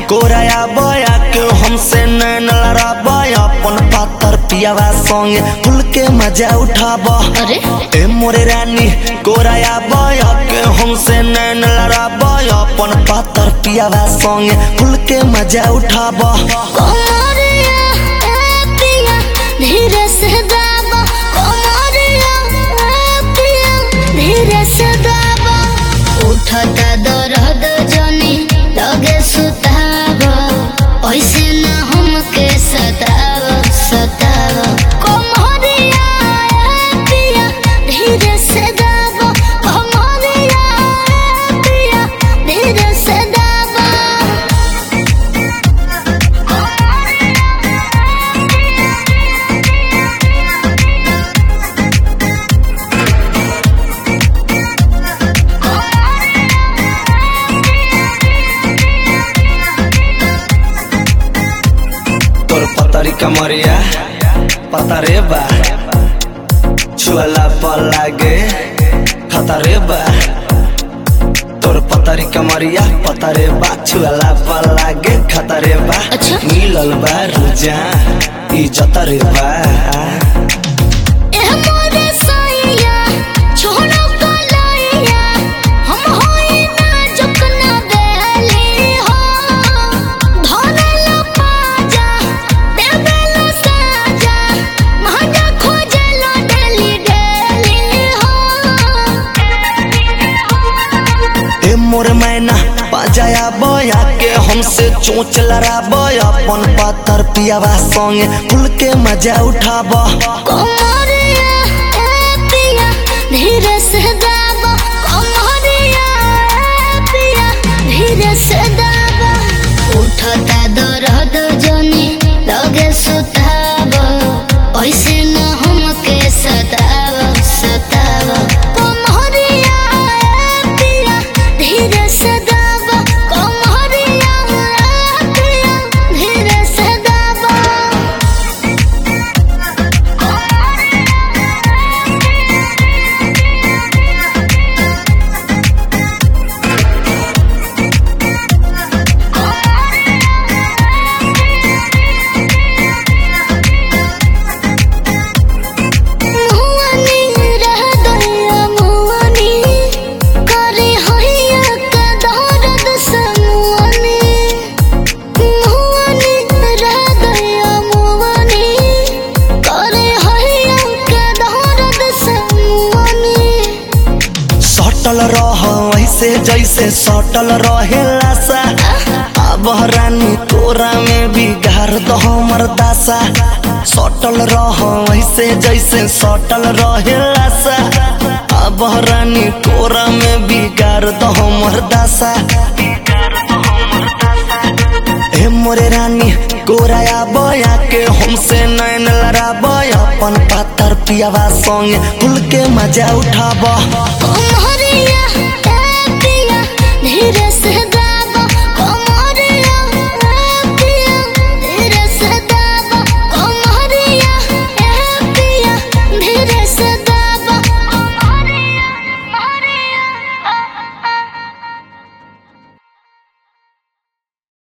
कोराया बया के हमसे नैन लड़ाबा अपन पातर पियावा संगे खुल के मजा उठाबा अरे ए मोरे रानी कोराया बया के हमसे नैन लड़ाबा अपन पातर पियावा संगे खुल के मजा उठाबा कोमरिया ए पिया धीरे से दाबा कोमरिया ए पिया धीरे से दाबा उठता दर्द जनी लगे सुतावा ऐसे ना हमके सतावा सतावा कोमरिया ए पिया धीरे से दाबा कोमरिया ए पिया धीरे से दाबा तोर पतरी कमरिया पतरे बा छुअला पर लागे खतरे बा तोर पतरी कमरिया पतरे बा छुअला पर लागे खतरे बा अच्छा। मिलल बा रुजा ई जतरे बा एह मोरे सैया छोड़ो कलैया हम होई ना झुकना देली हो धरल पाजा देवेल साजा महंगा खोजल डेली डेली हो ए मोर मैना बाजाया बया के हमसे चोच लड़ाब अपन पातर पियावा संगे खुल के मजा उठाबा कोमरिया ए पिया धीरे से दाबा कोमरिया ए पिया धीरे से दाबा उठता दर्द जनी लगे सुतावा ऐसे न हमके सतावा सतावा कोमरिया ए पिया धीरे से दाबा कोमरिया ए पिया धीरे से दाबा मुआनी रह गया मुआनी करे होइया का दर्द समुआनी मुआनी रह गया मुआनी करे होइया का दर्द समुआनी सटल रह ऐसे जैसे सटल रहेला सा अब रानी तोरा में बिगाड़ दो हमर दासा सटल रह ऐसे जैसे सटल रहेला सा अब रानी तोरा में बिगाड़ दो हमर दासा ए मोरे रानी गोराया बया के हमसे नैन लड़ाब अपन पातर पियावा संगे खुल के मजा उठाबा ओ